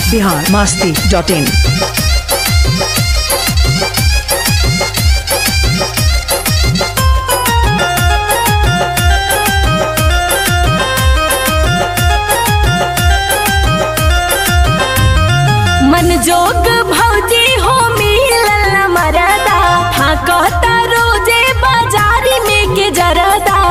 Bihar Masti dot in मन जोग भौजी हो मिलल मरदा हाँ कहता रोजे बाजारी में के जरदा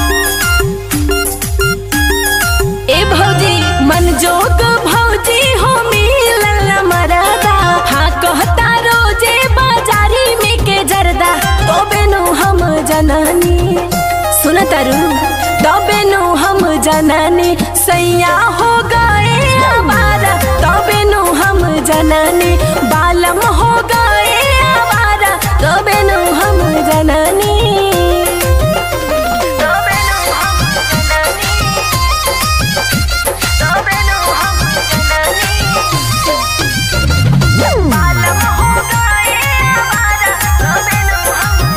ए भौजी मन जोग भौजी हो मिलल मरदा हाँ कहता रोजे बाजारी में के जरदा तो बेनु हम जननी सुन तरु तो बेनु हम जननी सैया हो गए हमारा तो बेनु हम जननी बालम हो गए हमारा तो बेनु हम जननी तो बेनु हम जननी तो बेनु हम जननी बालम हो गए हमारा तो बेनु हम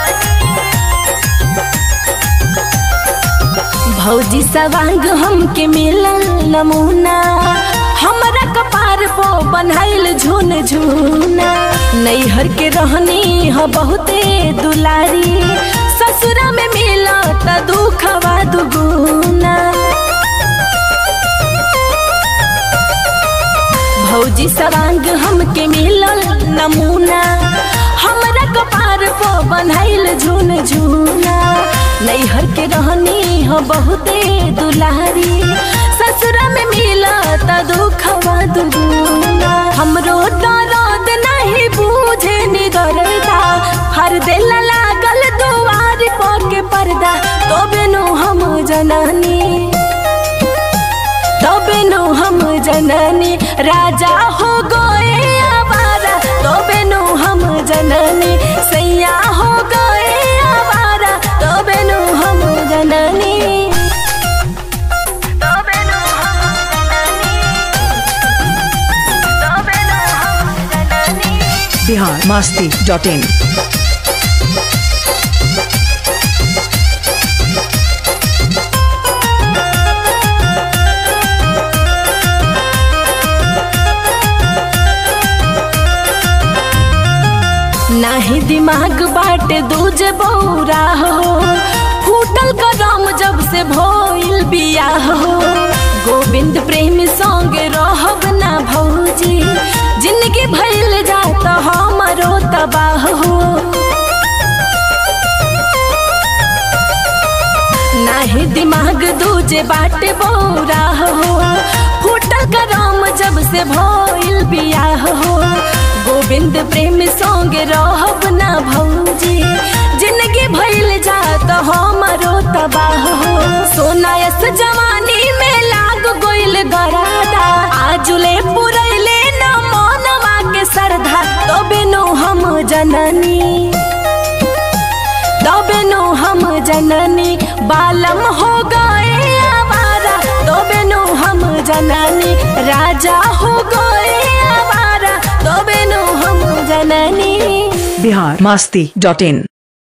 जननी भौजी सवांग हमके मिलल नमूना हमरा कपार पो बनाइल झुन झुना नैहर के रहनी ह बहुते दुलारी ससुरा में मिला त दुखवा दुगुना भौजी सवांग हमके मिलल नमूना हमरा कपार पो बनाइल झुन झुना नैहर के रहनी हो बहुते दुलारी ससुरा में मिला त दुखवा दुगुना हमरो दर्द नहीं बूझे नि दर्दा हर दिल लागल दुआर पर के पर्दा तो बेनु हम जननी तबेनु हम जननी राजा हो गए आवारा तबेनु हम जननी सैया हो गए आवारा तबेनु हम जननी तबेनु हम जननी तबेनु हम जननी बिहार मस्ती डॉट इन नाही दिमाग बाटे दूज बौरा हो फूटल कदम जब से भइल बियाह हो गोविंद प्रेम संग रहब ना भौजी जिंदगी भइल जात हमरो तबाह हो नाही दिमाग दूजे बाटे बौरा हो फूटल करम जब से भइल बियाह हो गोविंद प्रेम संग रहब ना भौजी जिंदगी भइल जात हमरो तबाह हो सोनायस जवानी में लाग गइल गरादा आजुले पुरैले न मनवा के सरधा तो बिनु हम जननी तबेनु हम जननी बालम हो गए आवारा तबेनु हम जननी राजा हो गए आवारा तबेनु हम जननी बिहार मस्ती डॉट इन